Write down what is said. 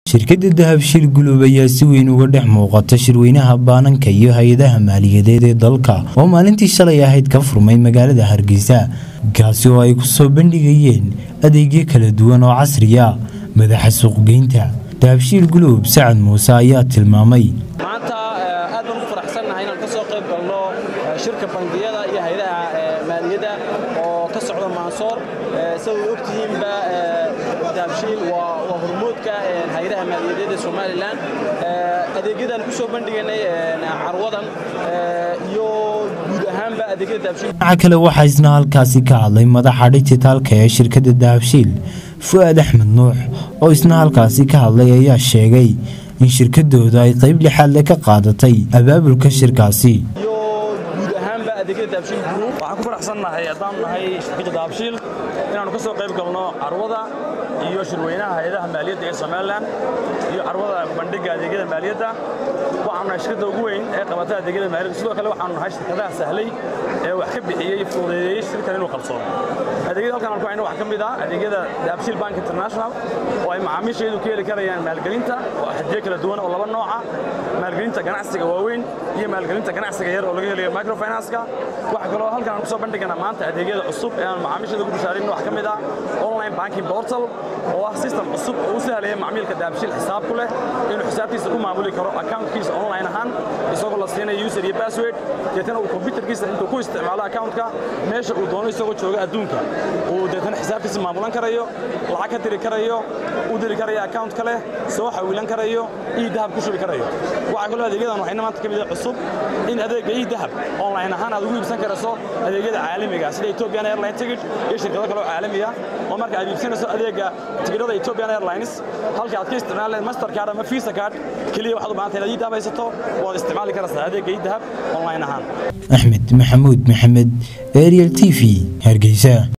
shirkadda dahabshiil gulub ayaa si weyn uga dhex muuqata shirweynaha baananka iyo hay-adaha maaliyadeed ee dalka oo maalintii shalay ahayd ka furmay magaalada hargeysa kaasi oo ay ku soo bandhigayeen adeegyo kala duwan oo casriya madaxa suuqgeynta dahabshiil gulub sacad muuse ayaa tilmaamay maanta aad baan u faraxsannahay inaan ka soo qayb galno shirka bangiyada iyo hay-adaha maaliyadda oo ka socda maansoor sidaad ogtihiinba dahabshiil waa hormuudka hay-adaha maaliyadeed ee somalilan adeegyadan ku soo bandhiganay carwadan iyo guud ahaanba adeegyada dahabshiil dhinaca kale waxaa isna halkaasi ka hadlay madaxa dhijitaalka ee shirkadda dahabshiil fu'aad axmed nuux oo isna halkaasi ka hadlay ayaa sheegay in shirkadooda ay qayb lixaadle ka qaadatay abaabulka shirkaasi iyo guud ahaanba adeegyada dahabshiil group waxaan ku faraxsannahay haddaan nahay shirkadda dahabshiil inaannu ka soo qayb galno carwada iyo shirweynaha hay-adaha maaliyadda ee somalilan iyo carwada bandhigga adeegyada maaliyadda waxaanu nahay shirkadda ugu weyn ee qabata adeegyada maaliyadda sidoo kale waxaanu nahay shirkadaha sahlay ee wax ka bixiyey fududeeyey shirkan inuu qabsoomo adeegyada halkan aan ku hayno waxaa ka mid ah adeegyada dahabshiil bank international oo ay macaamiishaydu ka heli karayaan maalgelinta oo xadiyo kala duwan oo laba nooca maalgelinta ganacsiga waaweyn iyo maalgelinta ganacsiga yar oo laga helayo microfinance-ka waxaa kaloo halkan aan ku soo bandhigana maanta adeegyada cusub ee aan macaamiishada ku bishaarin wax ka mid ah online banking portal oo ah system cusub oo u sahlaya macmiilka dahabshiil xisaab ku leh inuu xisaabtiisa ku maamuli karo accountkiisa online ahaan isagoo la siinayo user iyo password deetana uu computerkiisa intuu ku isticmaalo accountka meesha uu doono isagoo jooga adduunka uu deetana xisaabtiisa maamulan karayo lacag ka diri karayo u diri karayo account kale soo xawilan karayo ii dahab ku shubi karayo waxaa kaloo adeegyadan waxayna maanta ka mid ah cusub in adeegga ii dahab online ahaan aad ugu iibsan karayso adeegyada caalamiga sida Ethiopian Airline ticket iyo shirkado kale oo caalami ah oo marka aad iibsanayso adeegga tigidhada Ethiopian Airlines halka aad ka isticmaalayso Mastercard ama Visa card kaliya waxaad u baahan tahay inaad ii dahab haysato waad isticmaali karaysaa adeegga ii dahab online ahaan axmed maxamuud maxamed ariel t v hargeysa